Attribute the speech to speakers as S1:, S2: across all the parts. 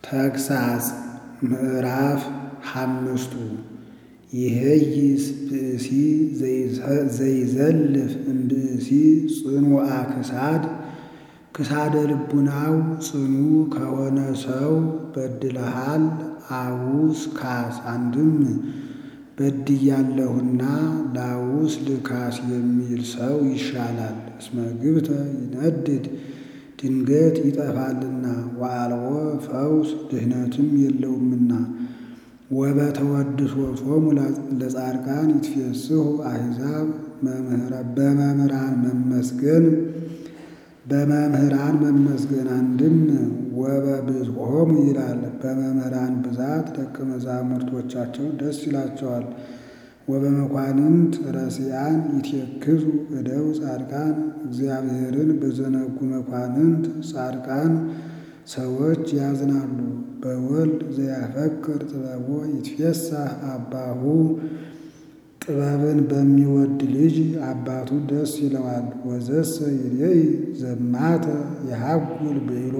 S1: ተግሣጽ ምዕራፍ ሓምስቱ ይሄይስ ብእሲ ዘይዘልፍ እምብእሲ ጽኑዓ ክሳድ ክሳደ ልቡናው ጽኑ ከሆነ ሰው በድለሃል አውስ ካስ አንድም በድያለሁና ላውስ ልካስ የሚል ሰው ይሻላል። እስመ ግብተ ይነድድ ድንገት ይጠፋልና ወአልቦ ፈውስ ድህነትም የለውምና። ወበተወድሶቶሙ ለጻድቃን ይትፌስሑ አሕዛብ በመምህራን መመስገን በመምህራን መመስገን አንድም ወበብዝሖሙ ይላል። በመምህራን ብዛት ደቀ መዛሙርቶቻቸው ደስ ይላቸዋል። ወበመኳንንት ረሲያን ይትየክዙ እደው ጻድቃን እግዚአብሔርን በዘነጉ መኳንንት ጻድቃን ሰዎች ያዝናሉ። በወልድ ዘያፈቅር ጥበቦ ይትፌሳህ አባሁ ጥበብን በሚወድ ልጅ አባቱ ደስ ይለዋል። ወዘሰ ይሬኢ ዘማተ የሐጉል ብሎ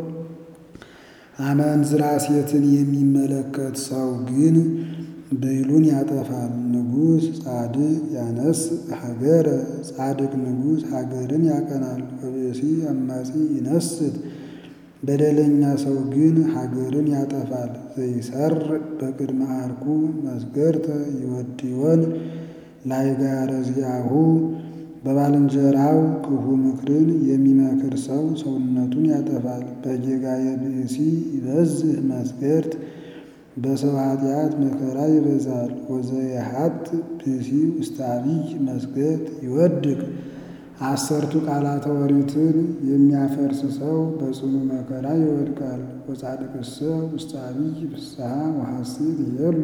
S1: አመንዝራ ሴትን የሚመለከት ሰው ግን ብሉን ያጠፋል። ንጉሥ ጻድቅ ያነስ ሀገረ ጻድቅ ንጉሥ ሀገርን ያቀናል። ወብእሲ አማጺ ይነስት በደለኛ ሰው ግን ሀገርን ያጠፋል። ዘይሰርዕ በቅድመ አርኩ መስገርተ ይወድዮን ላይጋረ ዚአሁ በባልንጀራው ክፉ ምክርን የሚመክር ሰው ሰውነቱን ያጠፋል። በጌጋየ ብእሲ ይበዝህ መስገርት በሰው ኃጢአት መከራ ይበዛል። ወዘየሀጥ ብእሲ ውስተ አቢይ መስገርት ይወድቅ አሰርቱ ቃላተ ኦሪትን የሚያፈርስ ሰው በጽኑ መከራ ይወድቃል። ወጻድቅሰ ውስተ አቢይ ፍስሐ ወሐሴት ይሄሉ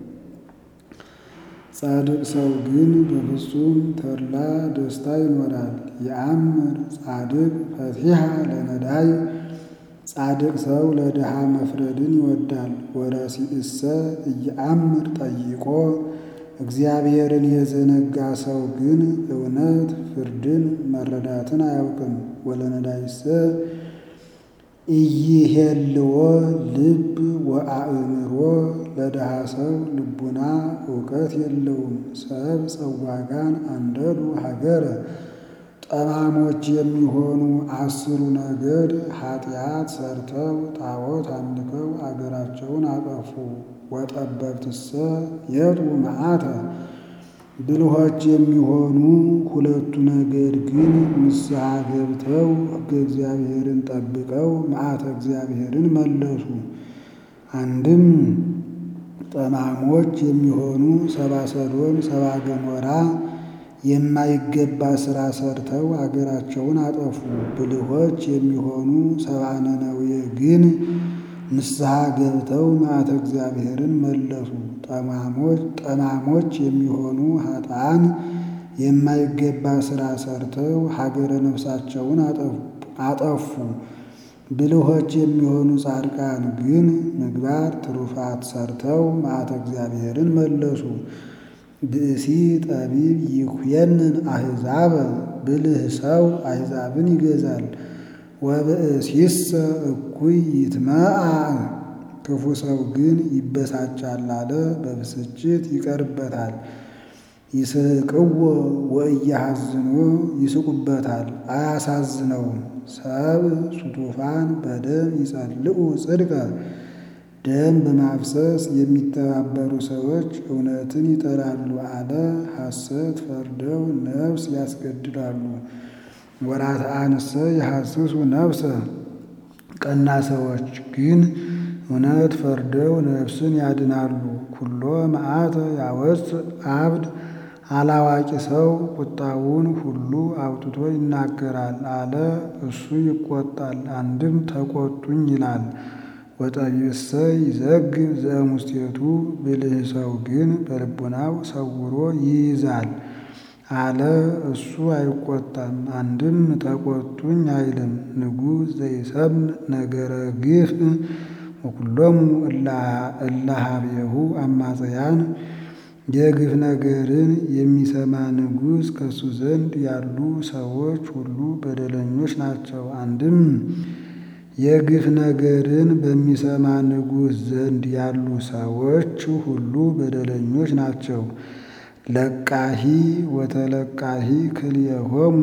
S1: ጻድቅ ሰው ግን በፍጹም ተድላ ደስታ ይኖራል። የአምር ጻድቅ ፈቲሐ ለነዳይ ጻድቅ ሰው ለድሃ መፍረድን ይወዳል። ወረሲእሰ እየአምር ጠይቆ እግዚአብሔርን የዘነጋ ሰው ግን እውነት ፍርድን መረዳትን አያውቅም። ወለነዳይሰ ኢይሄልዎ ልብ ወአእምሮ ለድሃ ሰው ልቡና እውቀት የለውም። ሰብ ጸዋጋን አንደዱ ሀገረ ጠማሞች የሚሆኑ አስሩ ነገድ ኃጢአት ሰርተው ጣዖት አምልከው አገራቸውን አጠፉ። ወጠበብትሰ የጡ መዓተ ብልሆች የሚሆኑ ሁለቱ ነገድ ግን ንስሐ ገብተው ሕገ እግዚአብሔርን ጠብቀው መዓተ እግዚአብሔርን መለሱ። አንድም ጠማሞች የሚሆኑ ሰባ ሰዶም ሰባ ገሞራ የማይገባ ሥራ ሰርተው አገራቸውን አጠፉ። ብልሆች የሚሆኑ ሰባ ነነዌ ግን ንስሐ ገብተው መዓተ እግዚአብሔርን መለሱ። ጠማሞች የሚሆኑ ኃጥአን የማይገባ ሥራ ሰርተው ሀገረ ነፍሳቸውን አጠፉ። ብልሆች የሚሆኑ ጻድቃን ግን ምግባር ትሩፋት ሰርተው መዓተ እግዚአብሔርን መለሱ። ብእሲ ጠቢብ ይኩየንን አሕዛበ ብልህ ሰው አሕዛብን ይገዛል። ወብእሲሰ እኩይ ይትመአ ክፉ ሰው ግን ይበሳጫል አለ በብስጭት ይቀርበታል። ይስቅዎ ወእያሐዝኖ ይስቁበታል አያሳዝነውም። ሰብ ሱቱፋን በደም ይጸልኡ ጽድቀ ደም በማፍሰስ የሚተባበሩ ሰዎች እውነትን ይጠራሉ አለ ሐሰት ፈርደው ነፍስ ያስገድላሉ። ወራትአንሰ የሐስሱ ነፍሰ ቀና ሰዎች ግን እውነት ፈርደው ነፍስን ያድናሉ። ኩሎ መዓተ ያወፅእ አብድ አላዋቂ ሰው ቁጣውን ሁሉ አውጥቶ ይናገራል አለ እሱ ይቆጣል። አንድም ተቆጡኝ ይላል። ወጠቢብሰ ይዘግብ ዘእሙስቴቱ ብልህ ሰው ግን በልቡናው ሰውሮ ይይዛል አለ እሱ አይቆጣም። አንድም ተቆጡኝ አይልም። ንጉሥ ዘይሰምዕ ነገረ ግፍ ወኩሎሙ እለ ኀቤሁ አማጽያን የግፍ ነገርን የሚሰማ ንጉሥ ከእሱ ዘንድ ያሉ ሰዎች ሁሉ በደለኞች ናቸው። አንድም የግፍ ነገርን በሚሰማ ንጉሥ ዘንድ ያሉ ሰዎች ሁሉ በደለኞች ናቸው። ለቃሂ ወተለቃሂ ክልኤሆሙ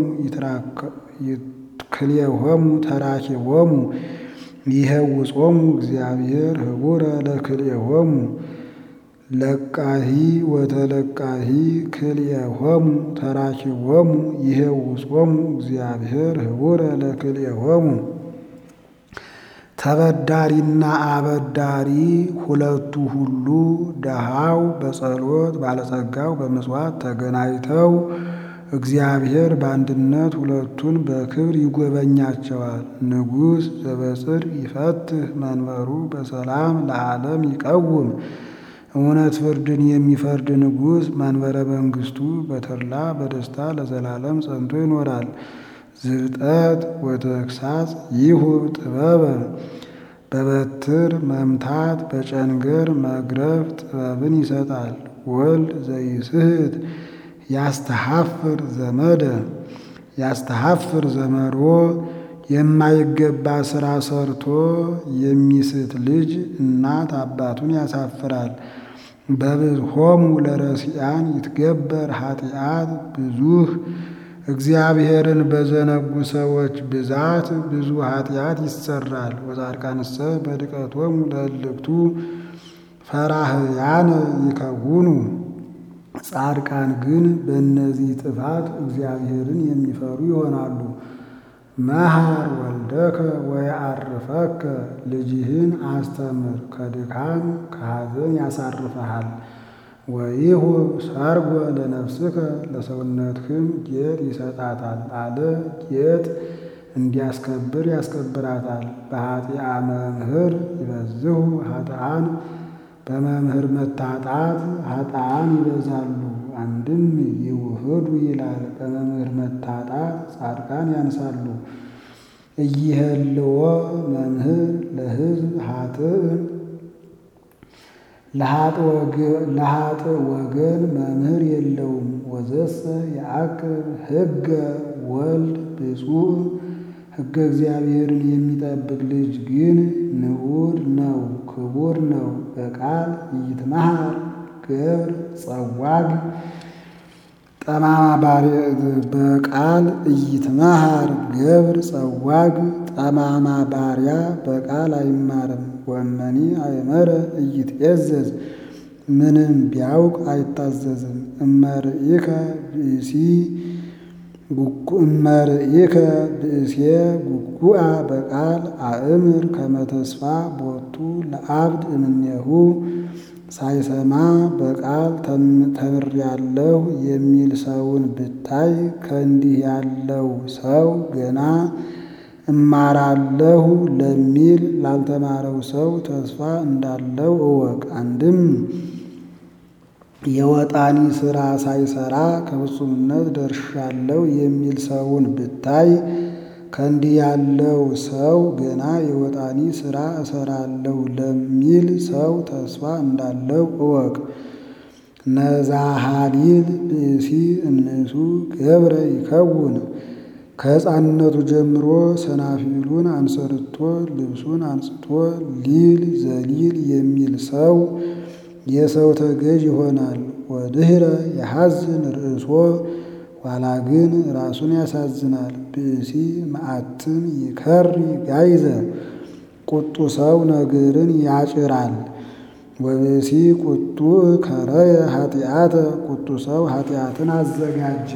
S1: ክልኤሆሙ ተራኪቦሙ ይሄውጾሙ እግዚአብሔር ህቡረ ለክልኤሆሙ ለቃሂ ወተለቃሂ ክልኤሆሙ ተራኪቦሙ ይሄውጾሙ እግዚአብሔር ህቡረ ለክልኤሆሙ ተበዳሪና አበዳሪ ሁለቱ ሁሉ ደሃው በጸሎት ባለጸጋው በምጽዋት ተገናኝተው እግዚአብሔር በአንድነት ሁለቱን በክብር ይጎበኛቸዋል። ንጉሥ ዘበጽር ይፈትህ መንበሩ በሰላም ለዓለም ይቀውም። እውነት ፍርድን የሚፈርድ ንጉሥ መንበረ መንግሥቱ በተድላ በደስታ ለዘላለም ጸንቶ ይኖራል። ዝብጠት ወተግሳጽ ይሁብ ጥበበ በበትር መምታት በጨንገር መግረፍ ጥበብን ይሰጣል። ወልድ ዘይስህት ያስተሐፍር ዘመደ ያስተሐፍር ዘመዶ የማይገባ ሥራ ሰርቶ የሚስት ልጅ እናት አባቱን ያሳፍራል። በብዝሆሙ ለረሲያን ይትገበር ኃጢአት ብዙህ እግዚአብሔርን በዘነጉ ሰዎች ብዛት ብዙ ኃጢአት ይሰራል። ወጻድቃንሰ በድቀቶሙ ለእልክቱ ፈራህያነ ይከውኑ ጻድቃን ግን በእነዚህ ጥፋት እግዚአብሔርን የሚፈሩ ይሆናሉ። መሐር ወልደከ ወየዐርፈከ ልጅህን አስተምር ከድካም ከሐዘን ያሳርፈሃል። ወይሁብ ሰርጎ ለነፍስከ ለሰውነትህም ጌጥ ይሰጣታል አለ። ጌጥ እንዲያስከብር ያስከብራታል። በኃጢአ መምህር ይበዝሁ ኃጥአን በመምህር መታጣት ኃጥአን ይበዛሉ። አንድም ይውህዱ ይላል። በመምህር መታጣት ጻድቃን ያንሳሉ። እይህልዎ መምህር ለሕዝብ ኃጥእ ለኃጥእ ወገን መምህር የለውም። ወዘሰ የአክብ ሕገ ወልድ ብፁዕ ሕገ እግዚአብሔርን የሚጠብቅ ልጅ ግን ንዑድ ነው፣ ክቡር ነው። በቃል ይትመሃር ገብር ጸዋግ ጠማማ በቃል እይትመሃር ገብር ጸዋግ ጠማማ ባሪያ በቃል አይማርም። ወመኒ አእመረ እይትዔዘዝ ምንም ቢያውቅ አይታዘዝም። እመርኢከ ብእሲ እመርኢከ ብእሴ ጉጉአ በቃል አእምር ከመተስፋ ቦቱ ለአብድ እምኔሁ ሳይሰማ በቃል ተምሬያለሁ የሚል ሰውን ብታይ ከእንዲህ ያለው ሰው ገና እማራለሁ ለሚል ላልተማረው ሰው ተስፋ እንዳለው እወቅ። አንድም የወጣኒ ሥራ ሳይሰራ ከፍጹምነት ደርሻለሁ የሚል ሰውን ብታይ ከእንዲህ ያለው ሰው ገና የወጣኒ ሥራ እሰራለሁ ለሚል ሰው ተስፋ እንዳለው እወቅ። ነዛሃሊል ብእሲ እምንሱ ገብረ ይከውን ከሕፃንነቱ ጀምሮ ሰናፊሉን አንሰርቶ ልብሱን አንጽቶ ሊል ዘሊል የሚል ሰው የሰው ተገዥ ይሆናል። ወድህረ የሐዝን ርእሶ ኋላ ግን ራሱን ያሳዝናል። ብእሲ መዓትን ይከሪ ጋይዘ ቁጡ ሰው ነገርን ያጭራል። ወብእሲ ቁጡ ከረየ ኃጢአተ ቁጡ ሰው ኃጢአትን አዘጋጀ።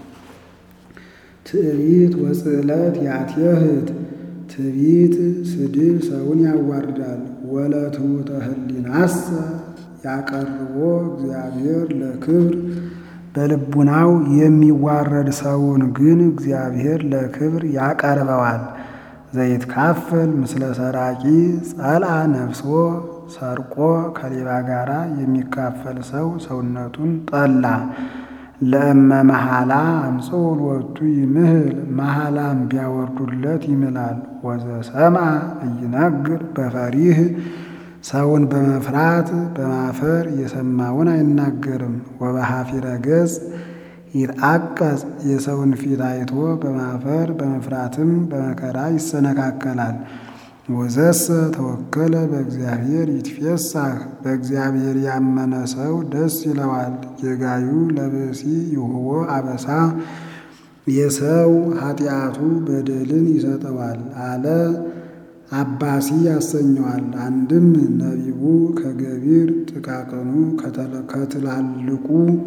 S1: ትዕቢት ወጽዕለት ያትየህት ትዕቢት ስድብ ሰውን ያዋርዳል። ወለትሑተ ህሊናሰ ያቀርቦ እግዚአብሔር ለክብር በልቡናው የሚዋረድ ሰውን ግን እግዚአብሔር ለክብር ያቀርበዋል። ዘይትካፈል ምስለ ሰራቂ ጸልአ ነፍሶ ሰርቆ ከሌባ ጋር የሚካፈል ሰው ሰውነቱን ጠላ። ለእመ መሐላ አምጽኡ ሎቱ ይምህል መሐላም ቢያወርዱለት ይምላል። ወዘሰምዐ ኢይነግር በፈሪህ ሰውን በመፍራት በማፈር የሰማውን አይናገርም። ወበሐፊረ ገጽ ይትዐቀጽ የሰውን ፊት አይቶ በማፈር በመፍራትም በመከራ ይሰነካከላል። ወዘሰ ተወከለ በእግዚአብሔር ይትፌሳህ በእግዚአብሔር ያመነ ሰው ደስ ይለዋል። ጌጋዩ ለብእሲ ይሁቦ አበሳ የሰው ኃጢአቱ በደልን ይሰጠዋል አለ አባሲ ያሰኘዋል። አንድም ነቢቡ ከገቢር ጥቃቅኑ ከትላልቁ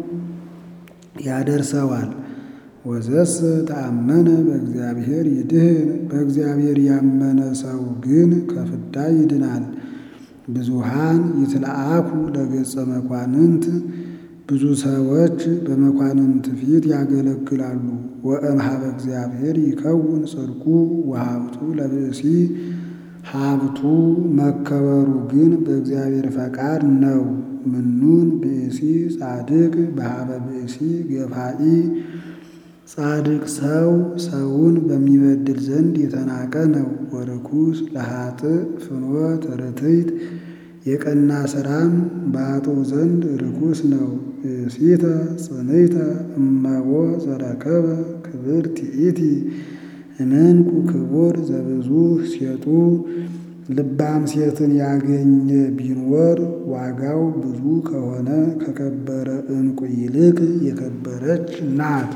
S1: ያደርሰዋል። ወዘስ ተአመነ በእግዚአብሔር ይድህን በእግዚአብሔር ያመነ ሰው ግን ከፍዳ ይድናል። ብዙሃን ይትለአኩ ለገጸ መኳንንት ብዙ ሰዎች በመኳንንት ፊት ያገለግላሉ። ወእምኀበ እግዚአብሔር ይከውን ጽድቁ ወሀብቱ ለብእሲ ሀብቱ መከበሩ ግን በእግዚአብሔር ፈቃድ ነው። ምኑን ብእሲ ጻድቅ በኀበ ብእሲ ገፋኢ ጻድቅ ሰው ሰውን በሚበድል ዘንድ የተናቀ ነው። ወርኩስ ለኃጥእ ፍኖት ርትዕት የቀና ሥራም በኃጥእ ዘንድ ርኩስ ነው። ብእሲተ ጽንዕተ እመቦ ዘረከበ ክብርት ይእቲ እምንቁ ክቡር ዘብዙ ሴጡ ልባም ሴትን ያገኘ ቢኖር ዋጋው ብዙ ከሆነ ከከበረ ዕንቁ ይልቅ የከበረች ናት።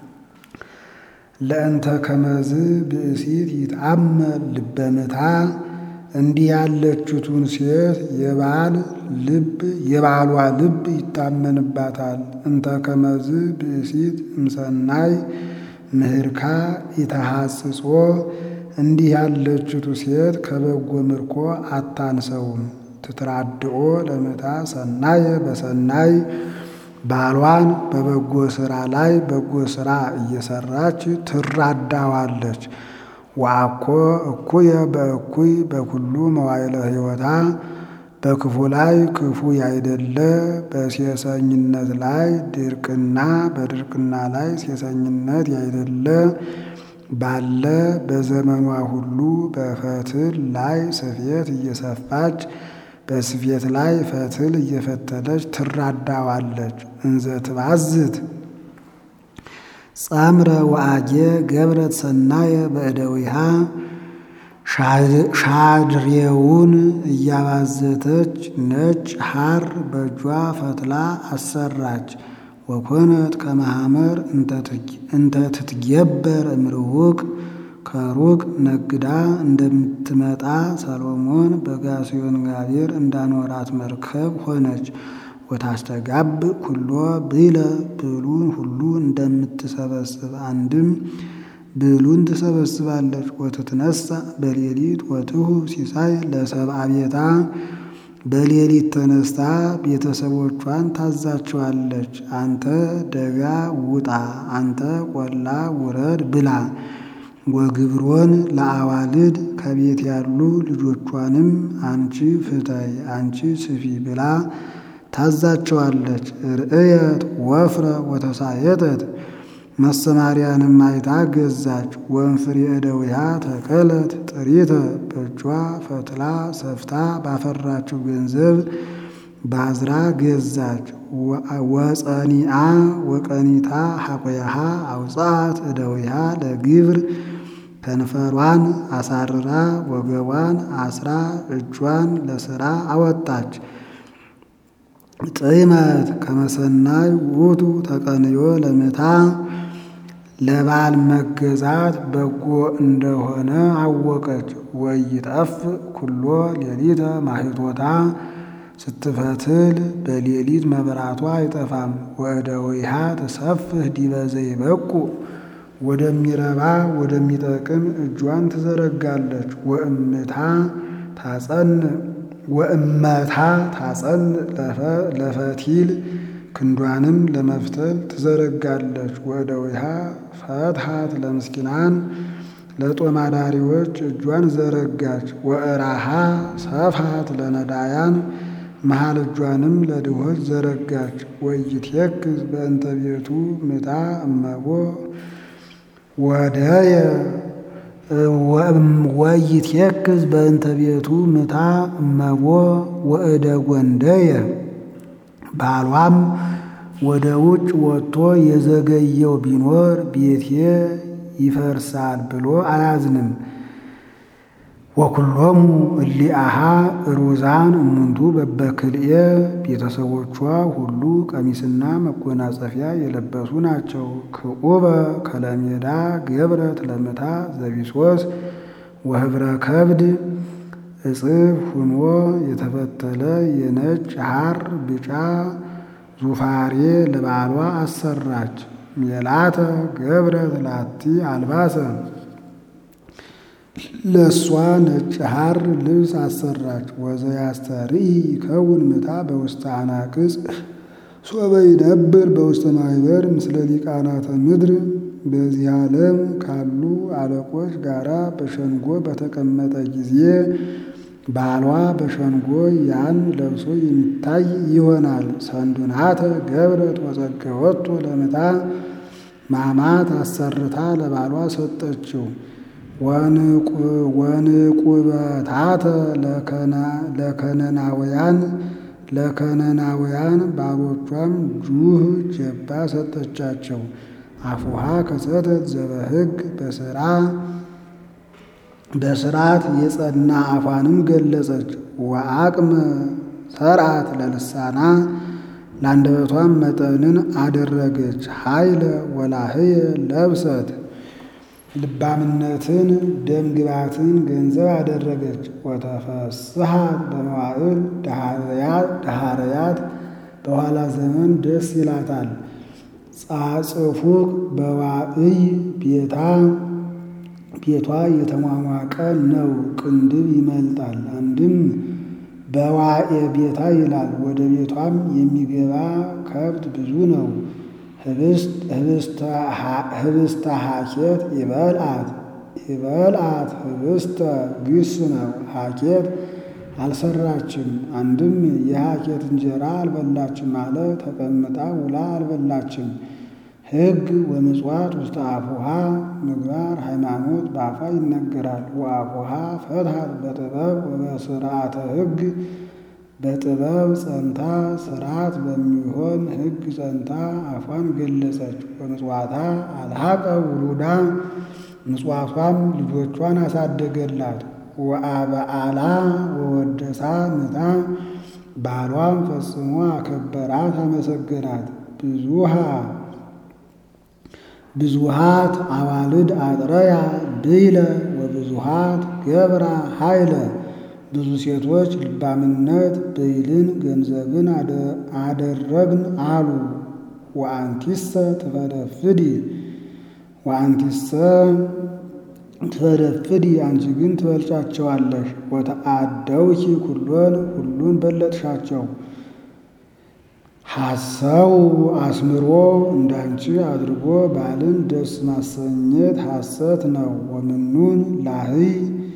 S1: ለእንተ ከመዝ ብእሲት ይትአመር ልበ ምታ እንዲህ ያለችቱን ሴት የባል ልብ የባሏ ልብ ይታመንባታል። እንተ ከመዝ ብእሲት እምሰናይ ምህርካ ኢተሐጽጾ እንዲህ ያለችቱ ሴት ከበጎ ምርኮ አታንሰውም። ትትራድኦ ለምታ ሰናየ በሰናይ ባሏን በበጎ ሥራ ላይ በጎ ሥራ እየሰራች ትራዳዋለች። ወአኮ እኩየ በእኩይ በኩሉ መዋዕለ ሕይወታ በክፉ ላይ ክፉ ያይደለ በሴሰኝነት ላይ ድርቅና በድርቅና ላይ ሴሰኝነት ያይደለ ባለ በዘመኗ ሁሉ በፈትል ላይ ስፌት እየሰፋች በስፌት ላይ ፈትል እየፈተለች ትራዳዋለች። እንዘ ትባዝት ጸምረ ወአጌ ገብረት ሰናየ በእደዊሃ ሻድሬውን እያባዘተች ነጭ ሐር በእጇ ፈትላ አሰራች። ወኮነት ከመሐመር እንተ ትትጌበር እምርውቅ ከሩቅ ነግዳ እንደምትመጣ ሰሎሞን በጋስዮን ጋቤር እንዳኖራት መርከብ ሆነች። ወታስተጋብ ኩሎ ብለ ብሉን ሁሉ እንደምትሰበስብ አንድም ብሉን ትሰበስባለች። ወትትነሳ በሌሊት ወትሁ ሲሳይ ለሰብአ ቤታ በሌሊት ተነስታ ቤተሰቦቿን ታዛቸዋለች። አንተ ደጋ ውጣ፣ አንተ ቆላ ውረድ ብላ ወግብሮን ለአዋልድ ከቤት ያሉ ልጆቿንም አንቺ ፍተይ፣ አንቺ ስፊ ብላ ታዛቸዋለች። ርእየት ወፍረ ወተሳየጠት መሰማሪያንም አይታ ገዛች። ወንፍሬ እደዊሃ ተከለት ጥሪተ በእጇ ፈትላ ሰፍታ ባፈራችው ገንዘብ ባዝራ ገዛች። ወጸኒአ ወቀኒታ ሐቆያሃ አውጻት እደዊሃ ለግብር ከንፈሯን አሳርራ ወገቧን አስራ እጇን ለሥራ አወጣች። ጥመት ከመሰናይ ውቱ ተቀንዮ ለምታ ለባል መገዛት በጎ እንደሆነ አወቀች። ወይጠፍ ኩሎ ሌሊተ ማሂቶታ ስትፈትል በሌሊት መብራቷ አይጠፋም። ወእደዊሃ ትሰፍህ ዲበ ዘይበቁ ወደሚረባ ወደሚጠቅም እጇን ትዘረጋለች። ወእምታ ታጸን ወእመታ ታጸን ለፈቲል ክንዷንም ለመፍተል ትዘረጋለች። ወእደዊሃ ፈትሃት ለምስኪናን ለጦማዳሪዎች እጇን ዘረጋች። ወእራሃ ሰፍሃት ለነዳያን መሃል እጇንም ለድሆች ዘረጋች። ወይትየክዝ በእንተ ቤቱ ምታ እመቦ ወደየ ወይትየክዝ በእንተ ቤቱ ምታ እመቦ ወእደ ጎንደየ ባሏም ወደ ውጭ ወጥቶ የዘገየው ቢኖር ቤቴ ይፈርሳል ብሎ አያዝንም። ወኩሎሙ እሊአሃ ሩዛን እሙንቱ በበክልኤ ቤተሰቦቿ ሁሉ ቀሚስና መጎናጸፊያ የለበሱ ናቸው። ክዑበ ከለሜዳ ገብረት ለምታ ዘቢሶስ ወህብረ ከብድ እጽፍ ሁኖ የተፈተለ የነጭ ሐር ብጫ ዙፋሬ ለባሏ አሰራች። ሜላተ ገብረት ላቲ አልባሰ ለእሷ ነጭ ሐር ልብስ አሰራች። ወዘያስተርኢ ይከውን ምታ በውስተ አናቅጽ ሶበ ይነብር በውስተ ማኅበር ምስለ ሊቃናተ ምድር በዚህ ዓለም ካሉ አለቆች ጋራ በሸንጎ በተቀመጠ ጊዜ ባሏ በሸንጎ ያን ለብሶ የሚታይ ይሆናል። ሰንዱናተ ገብረት ወጸገወቶ ለምታ ማማት አሰርታ ለባሏ ሰጠችው። ወንቁበታተ ለከነናውያን ለከነናውያን ባሮቿም ጁህ ጀባ ሰጠቻቸው። አፉሃ ከሰተት ዘበሕግ በስራ በስርዓት የጸና አፏንም ገለጸች። ወአቅመ ሰርዓት ለልሳና ለአንደበቷም መጠንን አደረገች። ኃይለ ወላህየ ለብሰት ልባምነትን ደምግባትን ገንዘብ አደረገች። ወተፈስሐት በመዋዕል ዳሃርያት በኋላ ዘመን ደስ ይላታል። ጻጽፉቅ በዋዕይ ቤታ ቤቷ የተሟሟቀ ነው፣ ቅንድብ ይመልጣል። አንድም በዋኤ ቤታ ይላል። ወደ ቤቷም የሚገባ ከብት ብዙ ነው። ህብስተ ሀኬት ይበልአት ይበልአት ህብስተ ግስ ነው። ሀኬት አልሰራችም። አንድም የሀኬት እንጀራ አልበላችም አለ። ተቀምጣ ውላ አልበላችም። ሕግ ወምጽዋት ውስተ አፉሃ ምግባር ሃይማኖት በአፋ ይነገራል። ወአፉሃ ፈትሐት በጥበብ ወበስርዓተ ሕግ በጥበብ ጸንታ ስርዓት በሚሆን ሕግ ጸንታ አፏን ገለጸች። ወምጽዋታ አልሐቀ ውሉዳ ምጽዋቷም ልጆቿን አሳደገላት። ወአበአላ ወወደሳ ምታ ባሏም ፈጽሞ አከበራት፣ አመሰገናት። ብዙሃ ብዙሃት አዋልድ አጥረያ ድይለ ወብዙሃት ገብራ ኃይለ ብዙ ሴቶች ልባምነት ብይልን ገንዘብን አደረግን አሉ። ወአንቲሰ ትፈደፍዲ ወአንቲሰ ትፈደፍዲ አንቺ ግን ትበልጫቸዋለሽ። ወተአደውኪ ኩሎን ሁሉን በለጥሻቸው። ሐሰው አስምሮ እንዳንቺ አድርጎ ባልን ደስ ማሰኘት ሐሰት ነው። ወምኑን ላህይ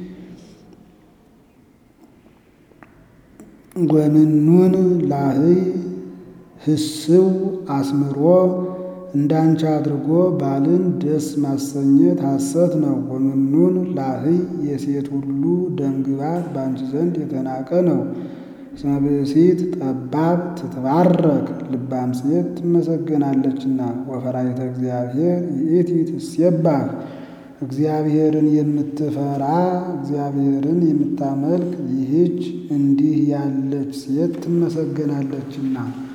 S1: ወምኑን ላህይ ህስው አስምሮ እንዳንቺ አድርጎ ባልን ደስ ማሰኘት ሐሰት ነው። ወምኑን ላህይ የሴት ሁሉ ደምግባት በአንቺ ዘንድ የተናቀ ነው። እስመ ብእሲት ጠባብ ትትባረክ ልባም ሴት ትመሰገናለችና። ወፈራይተ እግዚአብሔር ይእቲ ትሴባህ እግዚአብሔርን የምትፈራ እግዚአብሔርን የምታመልክ ይህች እንዲህ ያለች ሴት ትመሰገናለችና።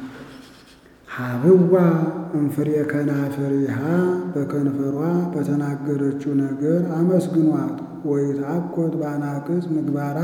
S1: ሀብዋ እንፍሬ ከናፍሪሃ በከንፈሯ በተናገረችው ነገር አመስግኗት። ወይትአኮት በአናቅጽ ምግባራ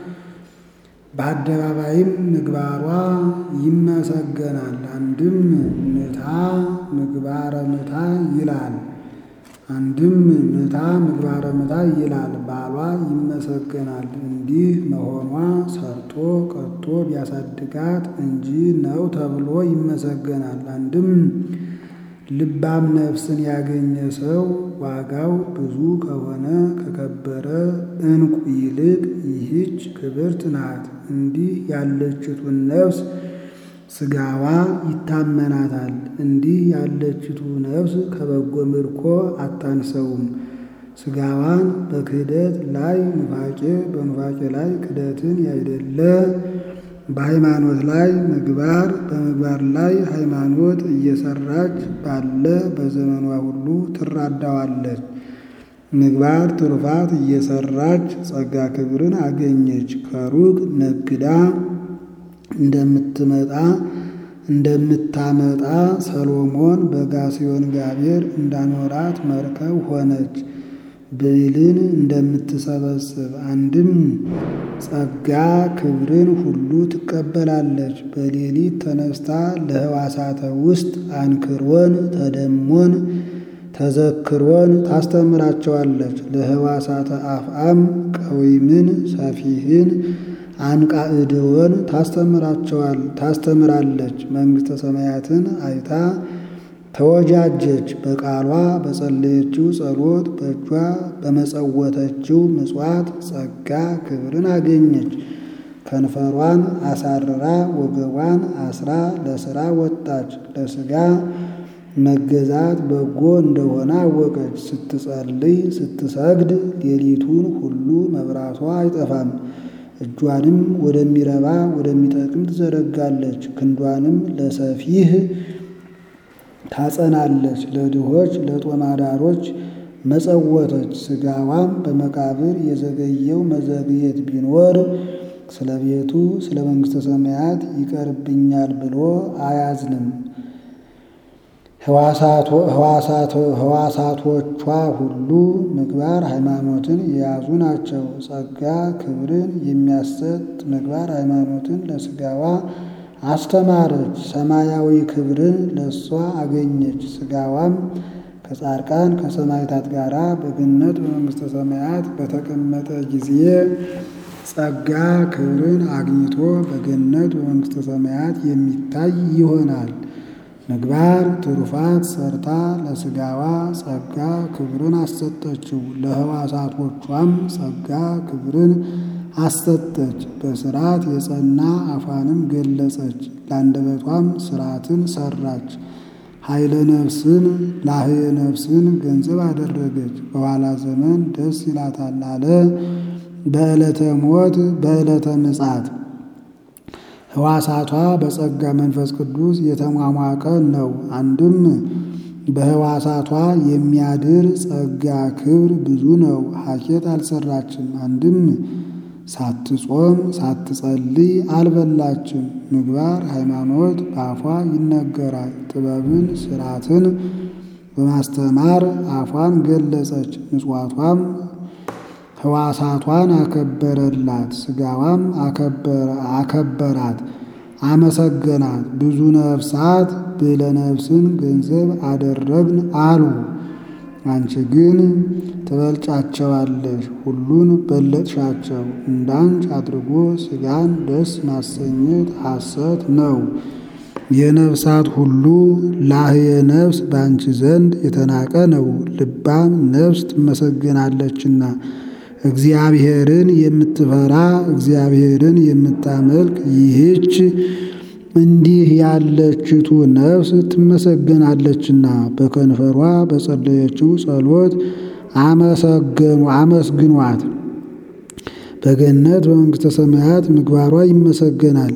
S1: በአደባባይም ምግባሯ ይመሰገናል። አንድም ምታ ምግባረ ምታ ይላል። አንድም ምታ ምግባረ ምታ ይላል። ባሏ ይመሰገናል። እንዲህ መሆኗ ሰርቶ ቀጥቶ ቢያሳድጋት እንጂ ነው ተብሎ ይመሰገናል። አንድም ልባም ነፍስን ያገኘ ሰው ዋጋው ብዙ ከሆነ ከከበረ ዕንቁ ይልቅ ይህች ክብርት ናት። እንዲህ ያለችቱን ነፍስ ሥጋዋ ይታመናታል። እንዲህ ያለችቱ ነፍስ ከበጎ ምርኮ አታንሰውም። ሥጋዋን በክህደት ላይ ኑፋቄ፣ በኑፋቄ ላይ ክደትን ያይደለ በሃይማኖት ላይ ምግባር በምግባር ላይ ሃይማኖት እየሰራች ባለ በዘመኗ ሁሉ ትራዳዋለች። ምግባር ትሩፋት እየሰራች ጸጋ ክብርን አገኘች። ከሩቅ ነግዳ እንደምትመጣ እንደምታመጣ ሰሎሞን በጋሲዮን ጋቤር እንዳኖራት መርከብ ሆነች። ብዕልን እንደምትሰበስብ አንድም ጸጋ ክብርን ሁሉ ትቀበላለች። በሌሊት ተነስታ ለሕዋሳተ ውስጥ አንክሮን፣ ተደሞን፣ ተዘክሮን ታስተምራቸዋለች። ለሕዋሳተ አፍአም ቀዊምን፣ ሰፊህን አንቃዕድወን ታስተምራቸዋል ታስተምራለች። መንግሥተ ሰማያትን አይታ ተወጃጀች። በቃሏ በጸለየችው ጸሎት በእጇ በመጸወተችው ምጽዋት ጸጋ ክብርን አገኘች። ከንፈሯን አሳርራ ወገቧን አስራ ለሥራ ወጣች። ለሥጋ መገዛት በጎ እንደሆነ አወቀች። ስትጸልይ ስትሰግድ ሌሊቱን ሁሉ መብራቷ አይጠፋም። እጇንም ወደሚረባ ወደሚጠቅም ትዘረጋለች። ክንዷንም ለሰፊህ ታጸናለች። ለድሆች ለጦማዳሮች መጸወተች። ሥጋዋም በመቃብር የዘገየው መዘግየት ቢኖር ስለ ቤቱ ስለ መንግሥተ ሰማያት ይቀርብኛል ብሎ አያዝንም። ሕዋሳቶቿ ሁሉ ምግባር ሃይማኖትን የያዙ ናቸው። ጸጋ ክብርን የሚያሰጥ ምግባር ሃይማኖትን ለሥጋዋ አስተማረች። ሰማያዊ ክብርን ለእሷ አገኘች። ሥጋዋም ከጻድቃን ከሰማዕታት ጋር በገነት በመንግሥተ ሰማያት በተቀመጠ ጊዜ ጸጋ ክብርን አግኝቶ በገነት በመንግሥተ ሰማያት የሚታይ ይሆናል። ምግባር ትሩፋት ሰርታ ለሥጋዋ ጸጋ ክብርን አሰጠችው። ለሕዋሳቶቿም ጸጋ ክብርን አሰጠች። በሥርዓት የጸና አፏንም ገለጸች። ለአንደበቷም ሥርዓትን ሰራች። ኃይለ ነፍስን ላህየ ነፍስን ገንዘብ አደረገች። በኋላ ዘመን ደስ ይላታል አለ። በዕለተ ሞት በዕለተ ምጽአት ሕዋሳቷ በጸጋ መንፈስ ቅዱስ የተሟሟቀ ነው። አንድም በሕዋሳቷ የሚያድር ጸጋ ክብር ብዙ ነው። ሐኬት አልሰራችም። አንድም ሳትጾም ሳትጸልይ አልበላችም። ምግባር ሃይማኖት በአፏ ይነገራል። ጥበብን ስርዓትን በማስተማር አፏን ገለጸች። ምጽዋቷም ሕዋሳቷን አከበረላት። ሥጋዋም አከበራት፣ አመሰገናት። ብዙ ነፍሳት ብለ ነፍስን ገንዘብ አደረግን አሉ። አንቺ ግን ትበልጫቸዋለሽ፣ ሁሉን በለጥሻቸው። እንዳንች አድርጎ ሥጋን ደስ ማሰኘት ሐሰት ነው። የነፍሳት ሁሉ ላህየ ነፍስ በአንቺ ዘንድ የተናቀ ነው። ልባም ነፍስ ትመሰገናለችና እግዚአብሔርን የምትፈራ እግዚአብሔርን የምታመልክ ይህች እንዲህ ያለችቱ ነፍስ ትመሰገናለችና በከንፈሯ በጸለየችው ጸሎት አመሰገኑ አመስግኗት። በገነት በመንግሥተ ሰማያት ምግባሯ ይመሰገናል።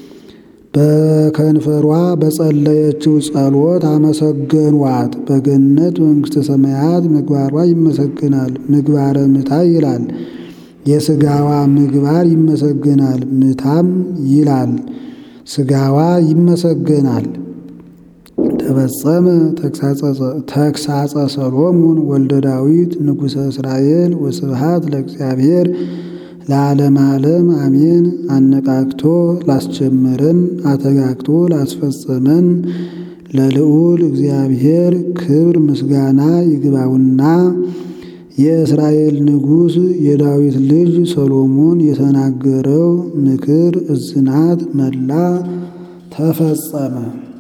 S1: በከንፈሯ በጸለየችው ጸሎት አመሰገኗት። በገነት በመንግሥተ ሰማያት ምግባሯ ይመሰገናል። ምግባረ ምታ ይላል። የሥጋዋ ምግባር ይመሰገናል። ምታም ይላል። ሥጋዋ ይመሰገናል። ተፈጸመ ተግሳጸ ሰሎሞን ወልደ ዳዊት ንጉሠ እስራኤል ወስብሃት ለእግዚአብሔር ለዓለም ዓለም አሜን። አነቃቅቶ ላስጀመረን አተጋግቶ ላስፈጸመን ለልዑል እግዚአብሔር ክብር ምስጋና ይግባውና የእስራኤል ንጉሥ የዳዊት ልጅ ሰሎሞን የተናገረው ምክር እዝናት መላ ተፈጸመ።